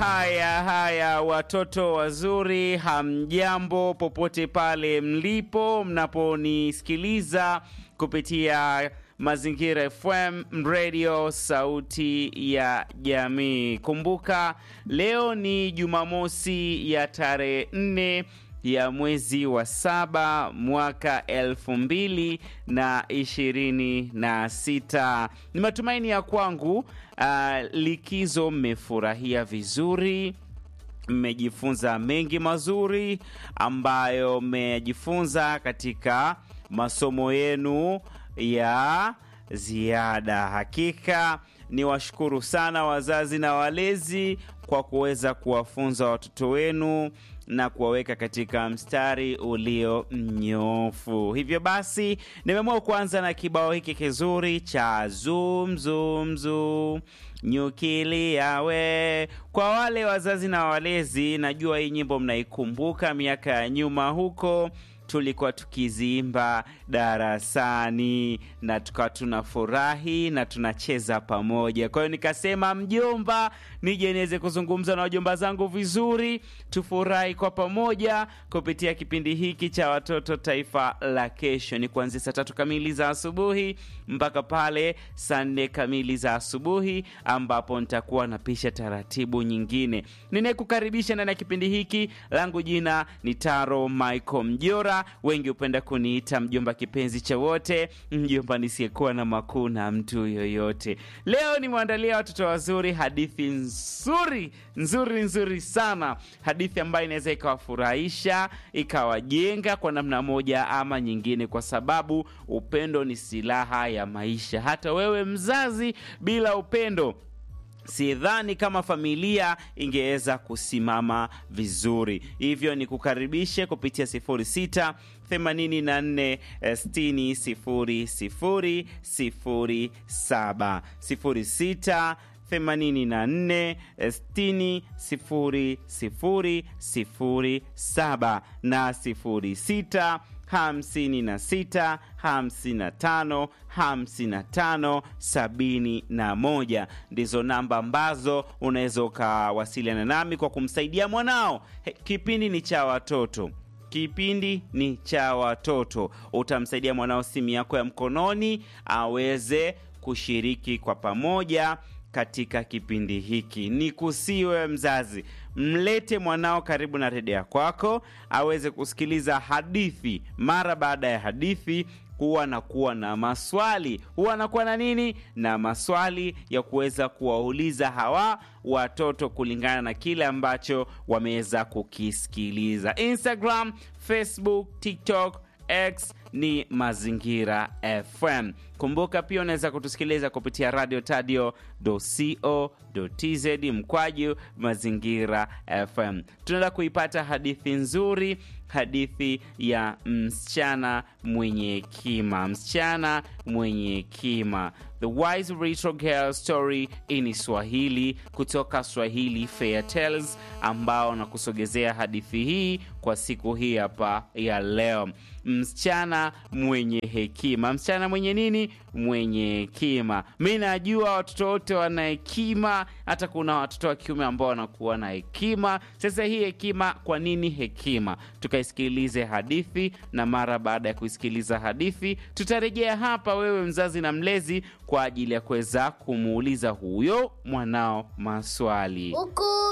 Haya haya, watoto wazuri, hamjambo popote pale mlipo mnaponisikiliza kupitia Mazingira FM radio, sauti ya jamii. Kumbuka leo ni Jumamosi ya tarehe nne ya mwezi wa saba mwaka elfu mbili na ishirini na sita. Ni matumaini ya kwangu uh, likizo mmefurahia vizuri, mmejifunza mengi mazuri ambayo mmejifunza katika masomo yenu ya ziada. Hakika ni washukuru sana wazazi na walezi kwa kuweza kuwafunza watoto wenu na kuwaweka katika mstari ulio mnyoofu. Hivyo basi, nimeamua kuanza na kibao hiki kizuri cha zum zum zum nyukilia we. Kwa wale wazazi na walezi, najua hii nyimbo mnaikumbuka miaka ya nyuma huko tulikuwa tukiziimba darasani na tukawa tunafurahi na tunacheza pamoja. Kwa hiyo nikasema, mjomba, nije niweze kuzungumza na wajomba zangu vizuri, tufurahi kwa pamoja kupitia kipindi hiki cha watoto taifa la kesho. Ni kuanzia saa tatu kamili za asubuhi mpaka pale saa nne kamili za asubuhi, ambapo nitakuwa napisha taratibu nyingine. Ninayekukaribisha ndani ya kipindi hiki, langu jina ni Taro Michael Mjora wengi hupenda kuniita mjomba kipenzi cha wote, mjomba nisiyekuwa na makuu na mtu yoyote. Leo nimeandalia watoto wazuri hadithi nzuri nzuri nzuri sana, hadithi ambayo inaweza ikawafurahisha ikawajenga kwa namna moja ama nyingine, kwa sababu upendo ni silaha ya maisha. Hata wewe mzazi, bila upendo sidhani kama familia ingeweza kusimama vizuri. Hivyo ni kukaribishe kupitia 06 84 60 00 07 06 84 60 00 07 na 06 hamsini na sita hamsini na tano hamsini na tano sabini na moja ndizo namba ambazo unaweza ukawasiliana nami kwa kumsaidia mwanao. He, kipindi ni cha watoto kipindi ni cha watoto. Utamsaidia mwanao simu yako ya mkononi aweze kushiriki kwa pamoja katika kipindi hiki. Ni kusiwe mzazi, mlete mwanao karibu na redio ya kwako aweze kusikiliza hadithi. Mara baada ya hadithi huwa anakuwa na maswali, huwa anakuwa na nini, na maswali ya kuweza kuwauliza hawa watoto kulingana na kile ambacho wameweza kukisikiliza. Instagram, Facebook, TikTok, X ni Mazingira FM. Kumbuka pia unaweza kutusikiliza kupitia radio tadio co tz mkwaju Mazingira FM. Tunaenda kuipata hadithi nzuri, hadithi ya msichana mwenye hekima, msichana mwenye hekima, The Wise Little Girl Story in Swahili kutoka Swahili Fair Tales, ambao na kusogezea hadithi hii kwa siku hii hapa ya leo. Msichana mwenye hekima, msichana mwenye nini? Mwenye hekima. Mi najua watoto wote wana hekima, hata kuna watoto wa kiume ambao wanakuwa na hekima. Sasa hii hekima, kwa nini hekima? Tukaisikilize hadithi, na mara baada ya kuisikiliza hadithi tutarejea hapa, wewe mzazi na mlezi, kwa ajili ya kuweza kumuuliza huyo mwanao maswali Huku